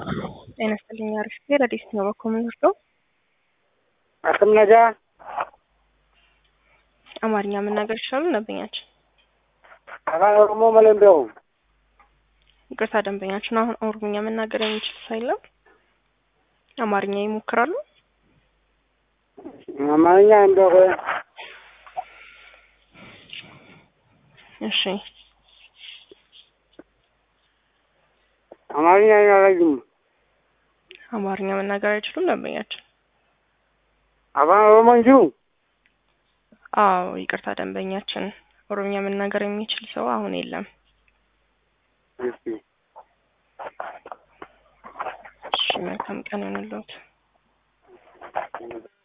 ጤና ይስጥልኝ። አሪፍ ጊዜ ረዲስ ነው በኮምን ወስዶ አክም ነጋ አማርኛ መናገር ይችላሉ ደንበኛችን? አፋን ኦሮሞ መለምቢያው ይቅርታ ደንበኛችን አሁን ኦሮምኛ መናገር የሚችል ሳይለም አማርኛ ይሞክራሉ። አማርኛ እንደው እሺ አማርኛ አይናለኝም። አማርኛ መናገር አይችሉም ደንበኛችን? አፋን ኦሮሞ እንጂ አዎ ይቅርታ ደንበኛችን፣ ኦሮምኛ መናገር የሚችል ሰው አሁን የለም። እሺ እሺ መልካም ቀን ይሁንልዎት።